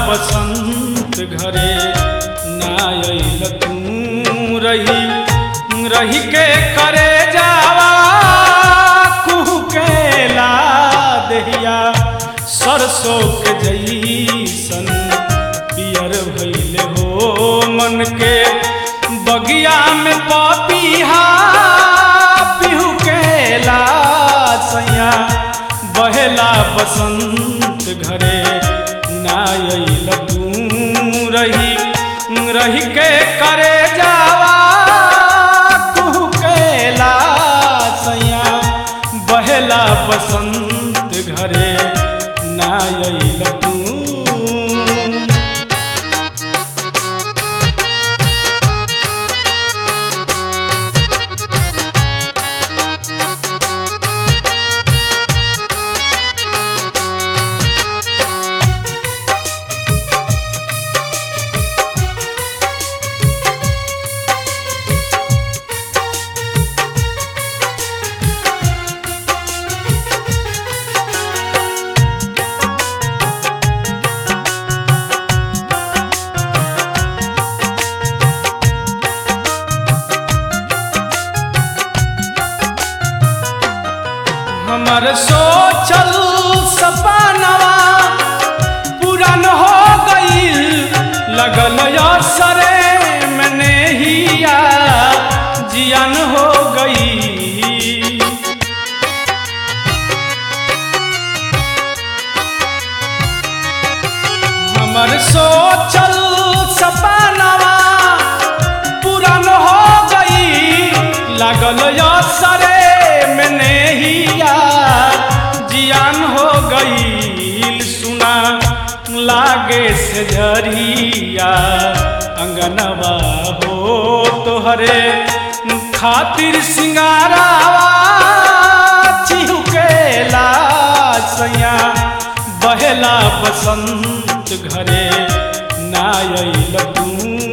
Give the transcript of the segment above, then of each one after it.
बसंत घरे ना अइल तू रही रही के करे जावा कुहू के ला दहिया सरसों के जईसन पियर भइले हो मन के बगिया में पपीहा पिहू के ला सैया बहेला बसंत घरे ना अइल तू रही रही के करे जावा कुहू के ला सैया बहेला बसंत घरे ना अइल तू हमर सोचल सपनवा पूरन हो गईल लगल असरे में नेहिया जियन हो गई हमर सोचल सपनवा पूरन हो गई लागल असरे में नेहिया जियान हो गई सुना लागे से झरिया अंगनवा हो तोहरे खातिर सिंगारावा चिहुकेला सैया बहेला बसंत घरे ना अइल तू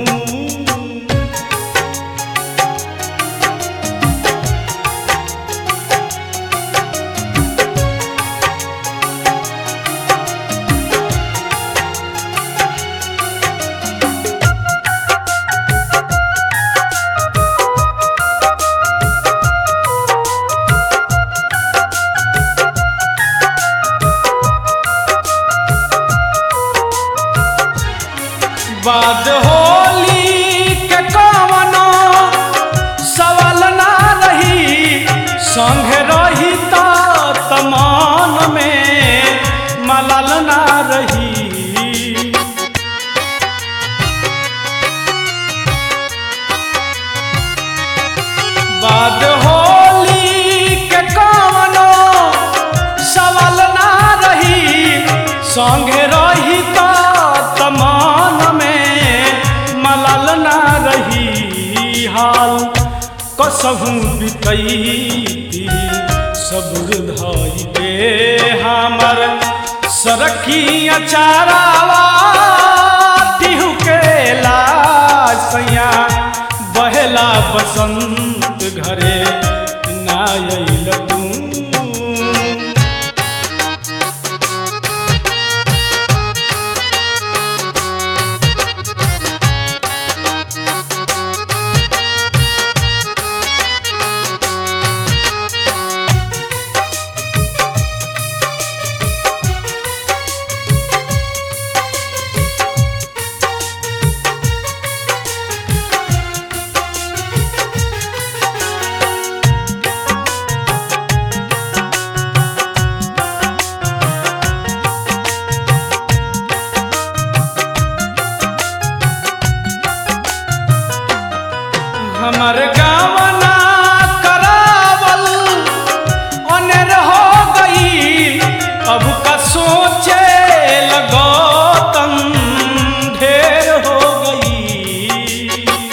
बाद होली के कवनो सवाल ना रही संग रही त तमान में मलाल ना रही बाद होली के कवनो सवाल ना रही संगे रही त तमान में मलाल ना रही हाल कसहू बितैती सबुर धई के हमर सरकी अचारावा तिहु के लासैया बहेला बसंत घरे ना अइल तू हमर गावना करावल अनेर हो गई अब का सोचे लगो तन ढेर हो गई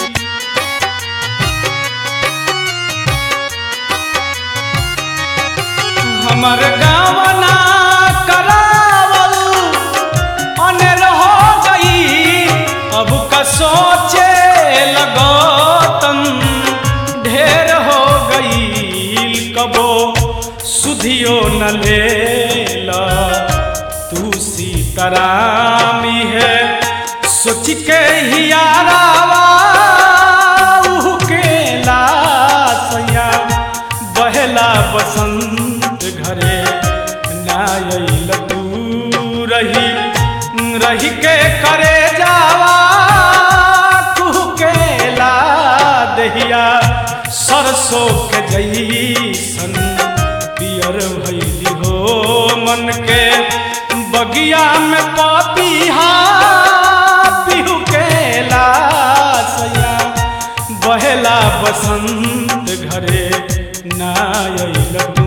हमर गावना करावल अनेर हो गई अब का सोचे लगो तन ढेर हो गई कबो सुधियो न ले तू सीतारामी है के करे जावा कुहकेला दहिया सरसों के जैसन पियर भैली हो मन के बगिया में पपीहा पिहू केला सैया बहेला बसंत घरे ना अइल तू